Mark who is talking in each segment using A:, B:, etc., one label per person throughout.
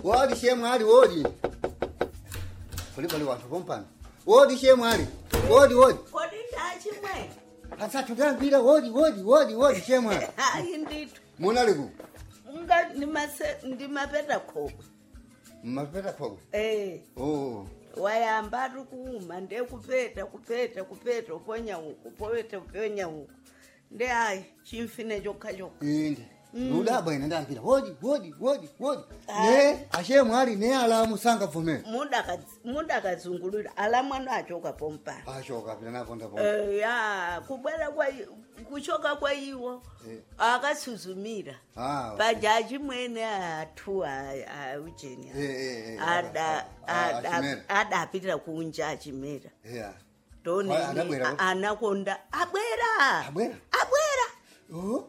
A: wodi shemwali wodi kuli pali wanthu pompano wodi shemwali wodi wodi
B: kodi ndachimwe
A: asathu tambira wodi wodi wodi wodi shemwali
B: hayi ndithu
A: munaliku
B: nga ndimase- ndimapeta khokwe
A: mmapeta khokwe
B: eh
A: oh
B: wayamba ari kuuma ndekupeta kupeta kupeta uponya uku popeta uponya uku nde hayi chimfine chokha chokha
A: inde ludabwa ine ndambira wodi wodi wodi wodi
B: Ah.
A: ne ashemwali ne alamu sangavumera
B: Mudakadz- mudakazungulira ala mwana achoka pompana
A: ashoka pita naponda po
B: Eh, ya kubwera kwa i- kuchoka kwa iwo
A: Eh.
B: akasuzumira
A: ah
B: pajaji mwene athu aujeni
A: Eh, eh, eh,
B: ada
A: ah,
B: ada-
A: achimera.
B: adapitira kunja achimera
A: yeah
B: ndoni
A: Wai, adabwera?
B: anakonda abwera
A: Abwera?
B: abwera
A: oh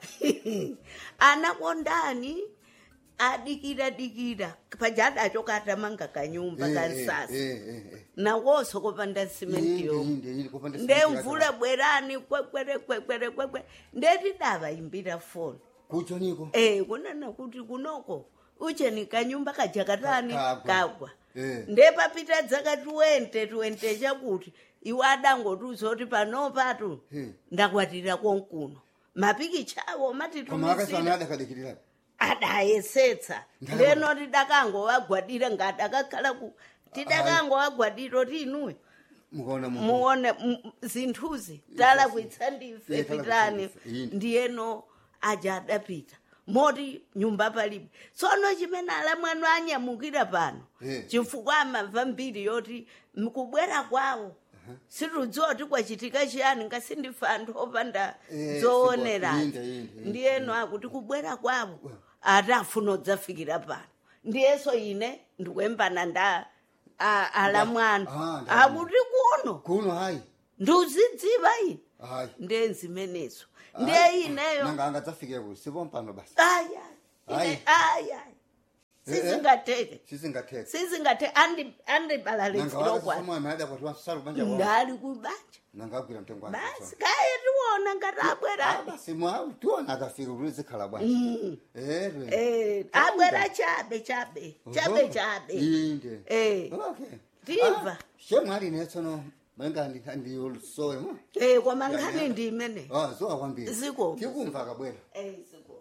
B: anakondani adikira dikira paja adachoka atamanga kanyumba
A: Eh,
B: kansasa
A: eh, eh, eh.
B: nawoso kopanda simenti
A: Inde,
B: yomwe
A: inde, inde, kupanda
B: nde
A: simenti
B: mvula
A: yake.
B: bwerani kwekwere kwekwere kwekwere ndeti davayimbira foni
A: kucho niko
B: Eh, kunana kuti kunoko ucheni kanyumba kajakatani
A: Ka- kagwa.
B: kagwa
A: Eh.
B: ndepapita dzaka tuwente tuwente chakuti iwe adangotiuza kuti panopatu
A: Eh.
B: ndakwatira konkuno mapikicha awo
A: koma
B: matitumisira
A: akasana adakadikirira
B: adayesetsa
A: Ndalama.
B: ndeno tidakangowagwadira ngadakakhala ku tidakangowagwadira kuti inuwe
A: mukaona mu
B: muone m- zinthuzi tala kuitsa ndife
A: Eh, tala
B: pitani
A: kuitsa ndife, yini.
B: ndiyeno aja adapita moti nyumba palibe tsono chimene ala mwanu anyamukira pano
A: Eh.
B: chifukwa amamva mbiri yoti mkubwera kwawo situdziwa kuti kwachitika chiyani ngasindife anthu opanda
A: Eh,
B: zoonerani
A: inde, inde, inde,
B: ndiyeno akuti kubwera kwawo ati afuna udzafikira pano ndiyeso ine ndikuyembana nda a- ala mwanu
A: Ah, ndalama.
B: akuti kuno
A: kuno hayi
B: ndiuzidziva ine
A: hayi
B: ndiye zimenezo ndiye ineyo
A: nanga angadzafike ku sipompano basi
B: aya
A: Hayi.
B: ine aya
A: Eh, eh.
B: sizingateke
A: sisingathetha
B: sizingateke andibalalekilokwana
A: nanga ada kwati wasalu banja wa
B: ndali kubanja
A: nanga agwira mtengo wake
B: basi kaye tiwona ngati abwerani
A: basi mwa tiona akafika kuti zikhala bwanje eh
B: Eh, abwera chabe chabe chabe chabe
A: inde
B: Eh.
A: okay
B: Ndimva.
A: shemwali netsono manga ndiyosowe mo
B: Eh, koma nkhani ndi imene
A: ah zowa kwambiri
B: Ziko.
A: tikumva akabwera
B: Eh, ziko.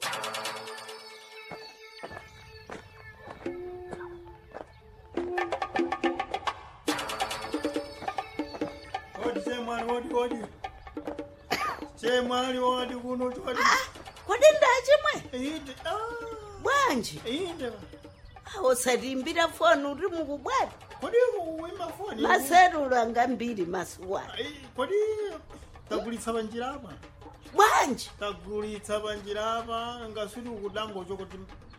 C: Odi chemwali odi odi. Chemwali odi kuno odi.
B: kodi ndachimwe
C: Inde. Ah.
B: bwanji
C: Inde.
B: usatimbira foni uri mukubwera
C: Kodi uwimba foni.
B: maselula anga mbiri masuwana
C: Ai, Kodi tagulitsa banjira apa.
B: bwanji
C: Tagulitsa banjira apa ngasudi ukudango chokuti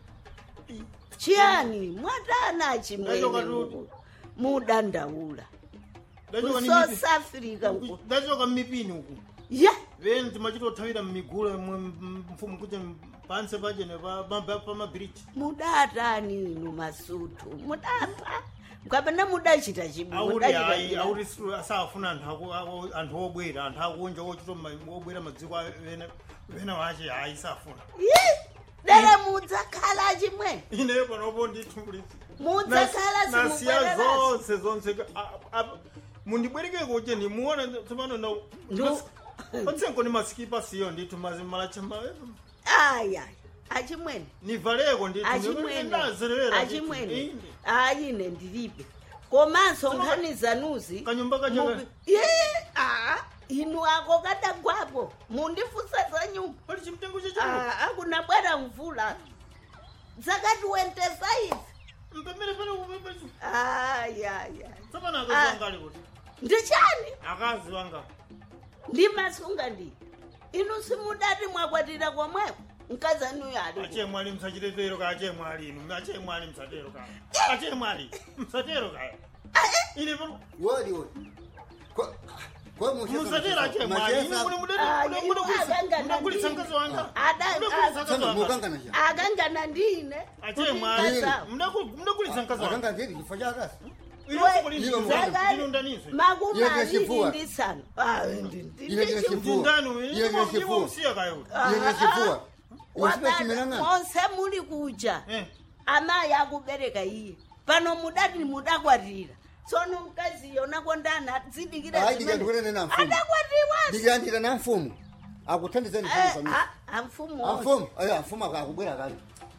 B: chiyani mwatana chimwene
C: Ndachoka tu-
B: muku- mudandaula
C: ndachoka ni
B: kusouth
C: mipi.
B: africa nku
C: Ndachoka mipini uku.
B: ya
C: Veni timachitothawira mmigula mfumu kuti panse pachene pamabiriji.
B: mudatani inu masutu mudapa mukapena mudachita chibu
C: auri
B: mudachita
C: hayi
B: chiyani?
C: auri siru- asafuna anthu aku- aku- anthu obwera anthu akunja ochita ma- obwera madziko a- vena vena vache hayi safuna
B: Yi, dere mudzakhala chimwe
C: ine panopo ndithulisi
B: mudzakhala
C: nasiya
B: simubwerera
C: zonse zonse a- a- mundibwereke kuti ndimuona tsopano na
B: Ndu-
C: otsenko ni masikipa siyo ndithu mazimalacha
B: aya achimwene
C: nivaleko ndithu
B: achimwene
C: ndazerera
B: achimwene ayine ndilibe komanso nkhani zanuzi
C: Kanyumba kacho
B: mubi-
C: ka-
B: Ye, ah, inu ako kadagwapo mundifusa za nyumba
C: pali chimtengo chacho
B: Ah, akunabwera mvula zakati wentesa izi
C: mpemere pale kupepesa
B: ayaya
C: tsopano
B: Ah.
C: akazi wangali kuti
B: ndichani
C: akazi wanga
B: ndimasunga ndi inu simudati mwakwatira komweko mkazanuyo ali
C: ache mwali msachitetero ka ache mwali inu ache mwali msatero ka ache mwali msatero ka ine pano
A: wodi wodi Ko- ko mucheza
C: musatero ache mwali ine
A: Mucheza-
C: muli mudere
B: Ah,
C: muli
B: iwo
C: muli
B: akangana
C: mudagulitsa
B: ndini.
C: mkazi wanga
B: Ada-
C: mudagulitsa
B: ah,
C: mkazi
A: Tsana
C: wanga
A: mukangana cha
B: akangana ndine
C: ache mwali
B: Mkazawo.
C: mudagulitsa mkazi wanga
A: akanga ndiri chifo chakasi
C: ine
A: Iwe
C: mukulindira
A: mwana.
C: ino ndaniso
B: makumi
A: Iye
B: aviri
A: ndechipfuwa.
B: ndi nsanu Ah, ndi- ndi-
A: Iye
B: ndi
A: ndechipfuwa.
B: chipfuwa.
C: ndindani
A: Iye
C: ine
A: ndechipfuwa.
C: usiya kayo
A: iye nechifua
B: Wadada,
A: usipechimelanga
B: monse muli kuja
C: eh
B: amayi akubereka iye pano mudati mudakwatira tsono mkaziyo nakondana dzidikira
A: Ayi, ndika ndikunena mfumu.
B: adakwatiwa
A: ndikuyandira na mfumu akuthandizeni
B: amfumu
A: amfumu ayo amfumu akubwera kale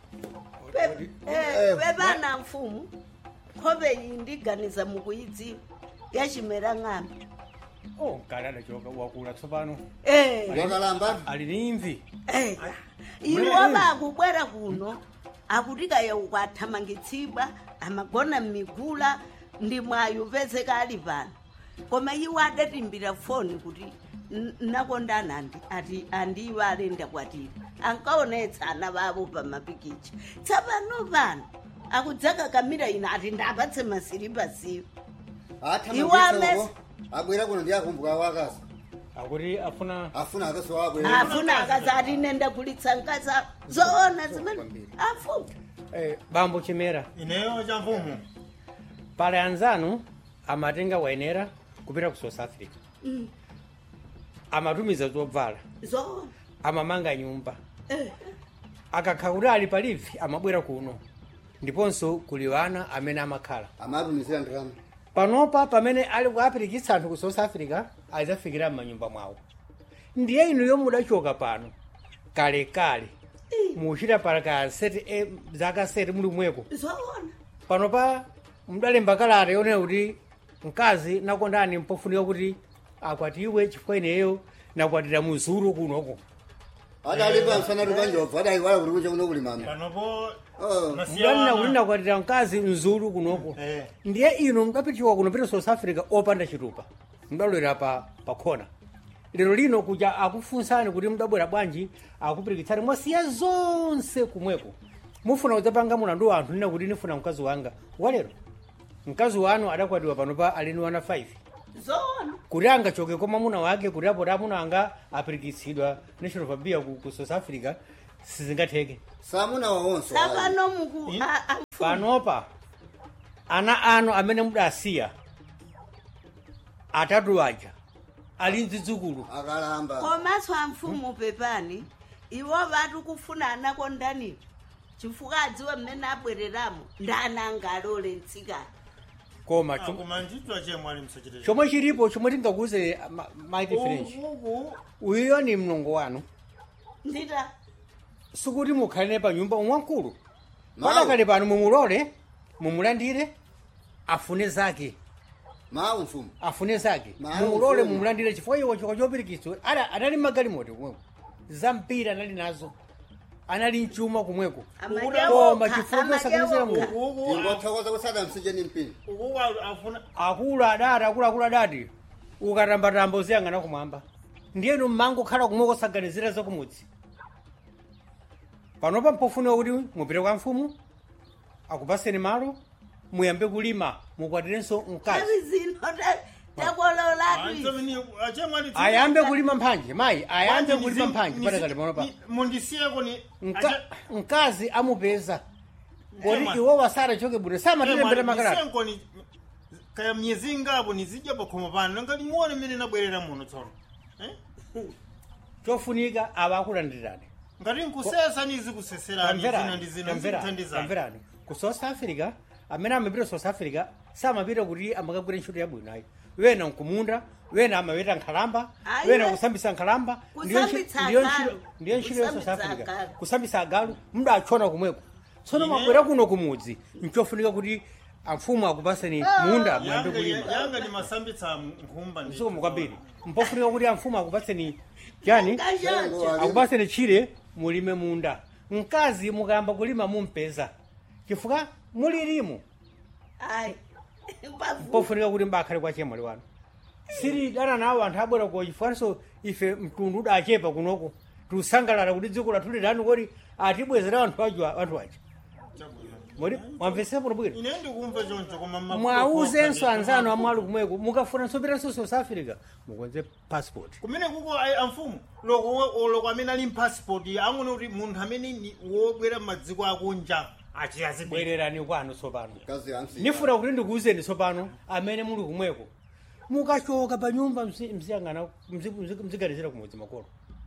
B: Pe- eh,
A: Eh,
B: pepana mfumu nkhope iyi ndiganiza mukuyidziwa yachimera ng'ambi
D: oh kale adachoka wakula tsopano
B: Eh,
A: wakalamba
D: ali ni imvi
B: eh. iwo bakubwera kuno akutikaya ukathamangitsidwa amagona mmigula ndi mwayo pezeka ali pano koma iwo adatimbira foni kuti "N- nakondana andi ati andiwo alenda kwatira ankaonetsa ana bavo pa mapikicha tsapano pano akudzaka kamira ino ati ndapatse masiripasiwo Iwo amesi-
A: athamangitsoko abwera kuno ndi akumbuka wakazi
D: akuti afuna
A: afuna akazi wabwera
B: afuna akazi ati nenda kulitsa nkasa zoona zimene afuna
D: eh, bambo chimera
C: ineyo cha mfumu
D: pale anzanu amatenga wayenera kupita ku south africa
B: Mm.
D: amatumiza zobvala
B: zoona
D: amamanga nyumba
B: Eh.
D: akakha kuti ali palivi amabwera kuno ndiponso kuli wana amene amakhala
A: amatumizira ndalama
D: panopa pamene ali kuapirikitsa anthu ku south africa adzafikira m'manyumba mwawo ndiye inu yomwe mudachoka pano kalekale muchita palaka seti e, zaka seti muli mweko
B: zoona
D: panopa mudalemba kalata yonena kuti mkazi nakondani mpofunika kuti akwatiwe chifukwa ineyo nakwatira muzuru kunoko
A: adalipa msana tukanjobva adaiwala kuti kucha kuno kuli mama
C: panopo
A: Oh.
D: mudanena kuti nakwatira mkazi mzuru kunoko
C: Eh.
D: ndiye inu mudapitiwa kuno pita south africa opanda chitupa mudalowera pa pakhona lero lino kuja akufunsani kuti mudabwera bwanji akupirikitsani mwasiya zonse kumweko mufuna kudzapanga mulandu wa anthu nina kuti nifuna mkazi wanga walero mkazi wanu adakwatiwa panopa alini wana 5
B: zoona
D: kuti angachoke kwa mwamuna wake kuti apo amuna anga apirikitsidwa national fabia ku, ku south africa sizingatheke
A: samuna wawonso
B: tsapano muku
C: I-
B: a- a-
D: panopa ana anu amene mudasiya atatu aja ali mzidzukulu
A: akalamba
B: komanso amfumu pepani iwo vatu kufuna anakondaniwo chifukwa adziwe mmene abwereramo ndani angalole mtsikana
D: koma chom-
C: koma nditwa chemwe ali msachite
D: chomwe chilipo chomwe tingakuze ma- mike french
C: uku
D: uyuyo ni mlongo wanu
B: ndita
D: sikuti mukhalire pa nyumba umwamkulu
A: Mawu.
D: padakale pano mumulole mumulandire afune zake
A: mawu mfumu
D: afune zake
A: Mawu,
D: mumulole
A: mfumu.
D: mumulandire chifukwa iwo chikwa chopirikitswa Ada- adali magalimoto kumweko zampira anali nazo anali mchuma kumweko koma chifukwa chosakanizira mulungu
C: uku
A: ingothokoza kusada msije ni mpini
C: uku afuna
D: akulu adati akuluakulu adati ukatambatamba uziyang'ana kumwamba ndiyenu mmango khala kumwe kosaganizira zakumudzi panopa mpofuniwa kuti mupite kwa mfumu akupaseni malo muyambe kulima mukwatirenso mkazi
B: avi zino ta- takololatu
C: chemwe ali
D: ayambe kulima mphanje mayi ayambe kulima mphanje padakale panopa
C: mundisiyeko ni
D: Mka- mkazi amupeza kodi
C: Ema.
D: iwo wasarachoke bwino samatilembera makalata
C: ni kaya myezi ingapo nizidya pakhomo pano nanga limuone mmene nabwerera muno tsono Eh?
D: chofunika ava akulandirani
C: ngati nkusesa nizikuseserani zina ndi zina zikuthandizani
D: tamverani ku south africa amene amapita south africa samapita kuti amakagwira ntchito yabwino ayi wena nkumunda wena amapita nkhalamba
B: Ayi,
D: wena
B: we-
D: kusambisa nkhalamba ndiyo ntchi-
B: Kusambitsa
D: ndiyo
B: agalu.
D: ntchito- ndiyo ntchito ya south
B: Kusambitsa
D: africa
B: agalu.
D: kusambisa agalu mudachona kumweko tsono
C: Ine-
D: mabwera kuno kumudzi nchofunika kuti amfumu akupaseni munda muyambe
C: yanga
D: kulima
C: yanga ni masambitsa nkhumba ndi
D: msukumu kwambiri mpofunika kuti amfumu akupaseni chani
B: Kachoncho.
D: akupaseni chire mulime munda mkazi mukayamba kulima mumpeza chifukwa mulirimu
B: ayi pafu
D: pofunika kuti mbakhale kwa chemwali wanu siri dana nawo anthu abwera ko chifukwanso ife mtundu udachepa kunoko tiusangalala kuti dziko lathu lidani kodi atibwezera anthu aja anthu aja modi mwamvetsepo bwino bwino
C: ine ndikumva choncho koma ma-
D: mwauzenso
C: ndi-
D: anzanu amwali kumweko mukafunanso pitanso south africa mukonze passport
C: kumene kuko ayi amfumu loko loko amene ali mpassport angone kuti munthu amene ni wobwera m'madziko akunja achiyazibwera
D: bwererani kwanu tsopano
A: kazi yansi
D: nifuna kuti ndikuwuzeni tsopano amene muli kumweko mukachoka pa nyumba mzi- mziyang'ana mzi- mzi- mziganizira kumudzi makolo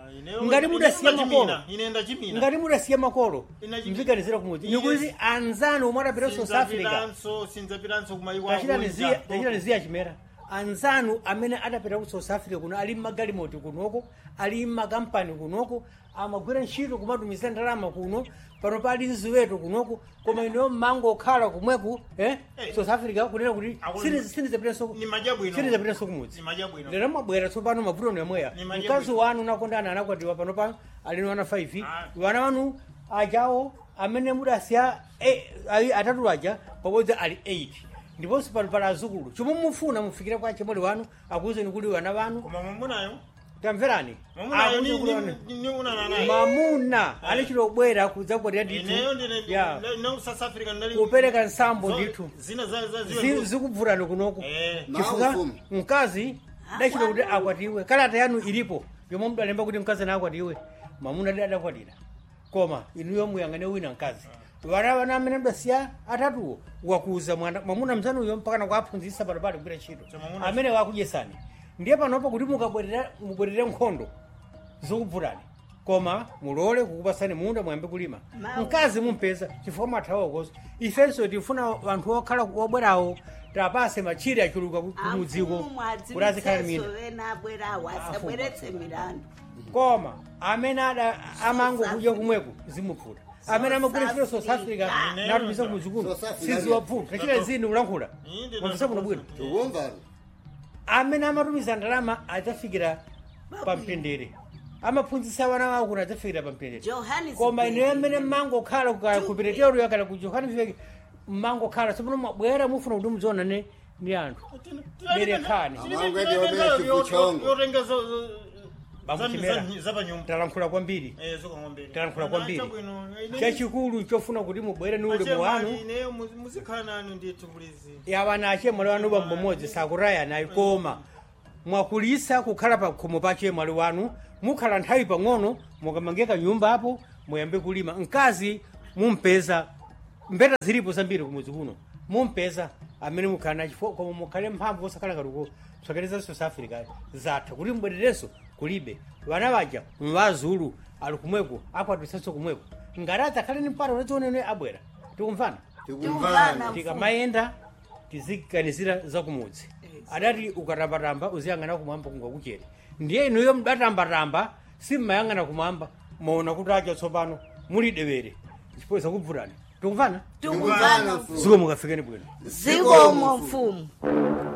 C: ineyo-
D: ngati
C: ine
D: mudasiya
C: ndachimina,
D: makolo
C: ine ndachimina
D: ngati mudasiya makolo
C: Ina chimina.
D: mziganizira kumudzi
C: Yes.
D: nikuti anzanu omwe adapita ku south africa
C: sinzapiranso sinzapiranso kumayiko
D: tachitani ziya chimera anzanu amene adapita ku south africa kuno ali mmagalimoti kunoko ali mmakampani kunoko amagwira ntchito kumatumiza ndalama kuno pano pali ziweto kunoko koma ineyo mmango okhala kumweku eh?
C: Eh.
D: south africa kunena kuti
C: Akulu-
D: sinizapitanso
C: Ni madya bwino.
D: sinizapitanso kumudzi
C: Ni madya bwino.
D: lero mwabwera tsopano mavuto nemweya
C: Ni madya
D: mkazi
C: bwino.
D: wanu nakondana anakwatiwa pano pano alino ana 5
C: Ah.
D: wana wanu ajawo amene mudasiya eh, ayi atatu aja pabodzi ali 8 ndiponso pano pali azukulu chomwe mufuna mufikire kwa chimwali wanu akuwuzeni kuti wana wanu
C: koma mwamunayo
D: tamverani
C: mwamunayo
D: Akuwuzeni kuti wana-
C: ni unana naye
D: mamuna ali chilobwera kudzakwatira
C: ineyo ndine
D: ndithu ya
C: ine south africa ndali
D: kupereka nsambo
C: Zo-
D: ndithu
C: zina za za
D: Zi-
C: ziwe
D: zikubvutani kunoko
C: eh
D: chifukwa
A: Mawu mfumu.
D: mkazi dachita kuti akwatiwe kalata yanu ilipo yomwe mudalemba kuti mkazi ana akwatiwe mamuna adi adakwatira koma inuyo muyang'ane wina mkazi vana vana amene mdasiya atatuwo wakuza mwana mwamuna mzanuyo mpaka nakuaphunzitsa pano pali kugwira ntchito
C: So mwamuna-
D: amene wakudyesani ndiye panopo kuti mukabwerera mubwerere nkhondo zikubvutani koma mulole kukupasani munda muyambe kulima
B: Mawu.
D: mkazi mumpeza chifukwa mathawa koso ifenso tifuna vanthu okhala obwerawo tapase machire achuluka ku- kumudziko kuti azikhala mina
B: ena abwerawo asabweretse milandu
D: koma amene ada amango kudya kumweko zimupfuta amene amagwira ntchito south africa
B: Africa.
D: natumiza kumudzi kuno
A: South Africa.
D: siziwapfuta tachita zini kulankhula
C: Inde
D: mwamvisa kuno bwino
A: tikumvani
D: amene amatumiza ndalama adzafikira pamtendere amaphunzitsa wana wawo kuti adzafikira pamtendere
B: Johannesburg.
D: koma ineyo amene mmango khala ku peteteroyo kana ku johannesburg mmango khala tsopano mwabwera mufuna kuti mudziona ne ndi anthu Berekani.
C: yotenga
D: Bamuchimera.
C: zapanyumba
D: talankhula kwambiri
C: zokang'ombere
D: talankhula kwambiri chachikulu chofuna kuti mubwere ni ulemu wanu
C: ineyo muzikhala nanu ndithu kulizi
D: yawana achemwali wanu bambo mmodzi sakutayanayi koma mwakulisa kukhala pa khomo pa chemwali wanu mukhala nthawi pang'ono mukamangeka nyumba apo muyambe kulima mkazi mumpeza mbeta zilipo zambiri kumudzi kuno mumpeza amene mukhala nachifo koma mukhale mphamvu osakhala katuko tsokereza south africa zatha kuti mbwererenso kulibe vana vaja mvazulu ali kumweko akwatisanso kumweko ngati adzakhale ni mpata unadzionene abwera tikumvana
A: tikumvani
D: tikamayenda tiziganizira zakumudzi adati ukatambatamba uziyang'ana kumwamba kungakuchere ndiye inuyo mudatambatamba simmayang'ana kumwamba maona kuti acha tsopano muli dewere chifukwa zakubvutani tikumvana
B: tikumvana
A: mfumu.
D: ziko mukafikeni bwino
B: zikomo mfumu